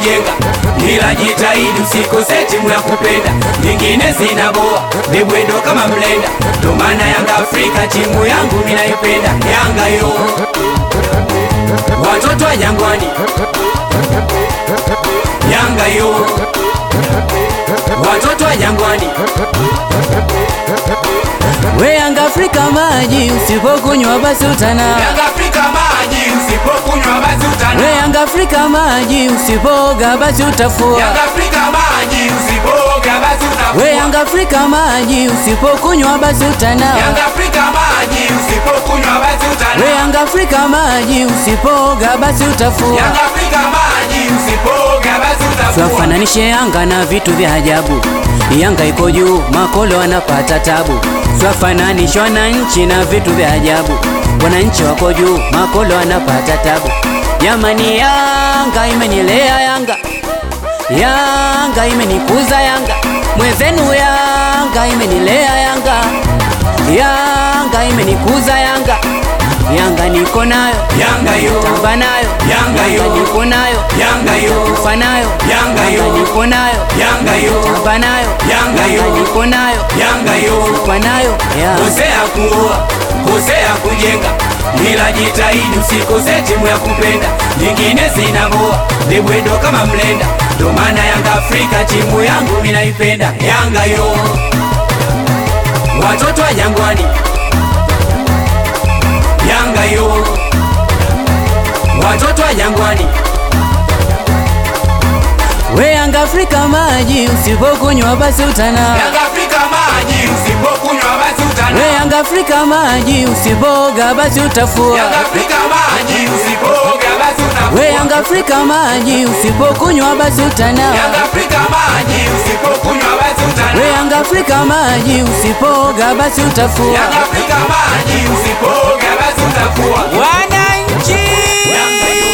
kujenga, ila jitahidi usikose timu ya kupenda, nyingine zinaboa ni bwendo kama mlenda, ndo maana Yanga Afrika timu yangu minaipenda, Yanga yo watoto wa Jangwani, Yanga yo watoto wa Jangwani. We Yanga Afrika maji, usipokunywa basi utana. Yanga Afrika maji, usipokunywa basi utana. We Yanga Afrika maji, usipoga basi utafua. Yanga Afrika maji, usipoga basi utafua. We Yanga Afrika maji, usipokunywa basi utana. Yanga Afrika maji, usipokunywa basi utana. We Yanga Afrika maji, usipoga basi utafua. Yanga Afrika maji, usipoga basi utafua. Swafananishe Yanga na vitu vya ajabu. Yanga iko juu, makolo wanapata tabu. Swafananishe wananchi na vitu vya ajabu. Wananchi wako juu, makolo wanapata tabu. Jamani, Yanga imenilea Yanga, Yanga imenikuza Yanga, mwenzenu Yanga imenilea Yanga, Yanga imenikuza Yanga, Yanga niko nayo, Yanga yo, tamba nayo, Yanga yo. niko nayo, Yanga yo, kufa nayo, Yanga yo. niko nayo, Yanga yo, tamba nayo, Yanga yo. niko nayo, Yanga yo. kufa nayo, Yanga. Kosea kuoa, kosea kujenga, ila jitahidi usikose timu ya kupenda, nyingine zinaboa ni bwendo kama mlenda, ndo maana Yanga Afrika timu yangu minaipenda, Yanga yo watoto wa Jangwani, Yanga yo watoto wa Jangwani, We Yanga Afrika maji, usipokunywa basi utana. Yanga Afrika maji, usipokunywa basi utana. We Yanga Afrika maji, usipoga basi utafua. Yanga Afrika maji, usipoga basi utafua. We Yanga Afrika maji, usipokunywa basi utana. Yanga Afrika maji, usipokunywa basi utana. We Yanga Afrika maji, usipoga basi utafua. Yanga Afrika maji, usipoga basi utafua. Wananchi Yanga yo.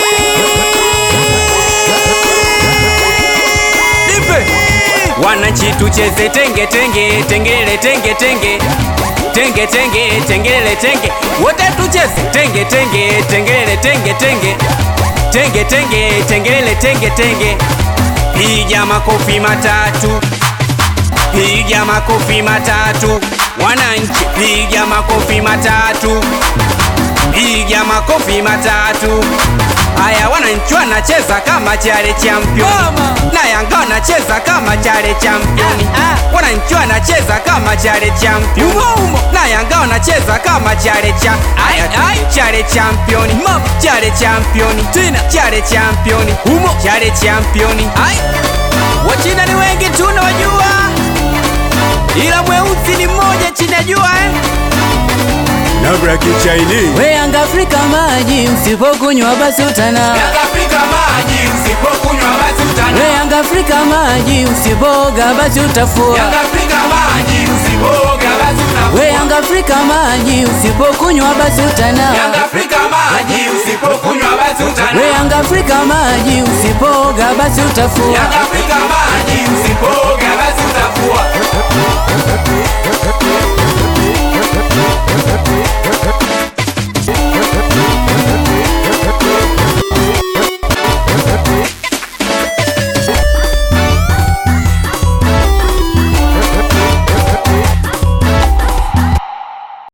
Wananchi tucheze tenge tenge tengele tenge tenge tenge tenge tengele tenge wote tucheze tenge tenge tengele tenge tenge tenge tenge tengele tenge tenge piga makofi matatu piga makofi matatu wananchi piga makofi matatu piga makofi matatu haya wananchi wanacheza kama chale champion na yanga wanacheza kama chale champion wananchi wanacheza kama chale champion na yanga wanacheza kama chale cha aya chale champion chale champion tena chale champion humo chale champion ai wachina ni wengi tunawajua ila mweusi ni mmoja chinajua eh? Labda kichaini We Yanga Afrika maji, usipokunywa basi utana. Yanga Afrika maji, usipokunywa basi utana. We Yanga Afrika maji, usipoga basi utafua. Yanga Afrika maji, usipoga basi utafua. We Yanga Afrika maji, usipokunywa basi utana. Yanga Afrika maji, usipokunywa basi utana. We Yanga Afrika maji, usipoga basi utafua. Yanga Afrika maji, usipoga basi utafua.